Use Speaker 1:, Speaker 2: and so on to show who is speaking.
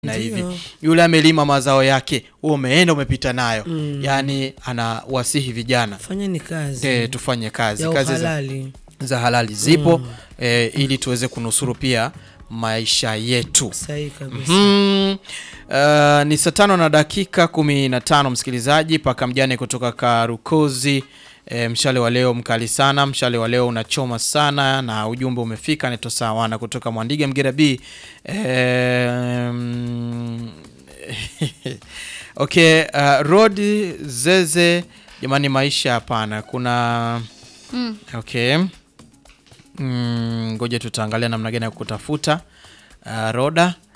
Speaker 1: na hivi
Speaker 2: Ndio.
Speaker 1: yule amelima mazao yake wewe umeenda umepita nayo yaani anawasihi vijana
Speaker 2: fanyeni kazi
Speaker 1: e, tufanye kazi
Speaker 2: ya
Speaker 1: kazi za,
Speaker 2: uhalali
Speaker 1: za halali zipo e, ili tuweze kunusuru pia maisha yetu
Speaker 2: sahihi kabisa
Speaker 1: Mm, uh, ni saa tano na dakika kumi na tano msikilizaji paka mjane kutoka karukozi e, mshale wa leo mkali sana mshale wa leo unachoma sana na ujumbe umefika naitwa sawana kutoka mwandiga mgera b e, mm, okay uh, rodi zeze jamani maisha hapana kuna
Speaker 3: Mm.
Speaker 1: okay Mm, ngoja tutaangalia namna gani ya kutafuta uh, roda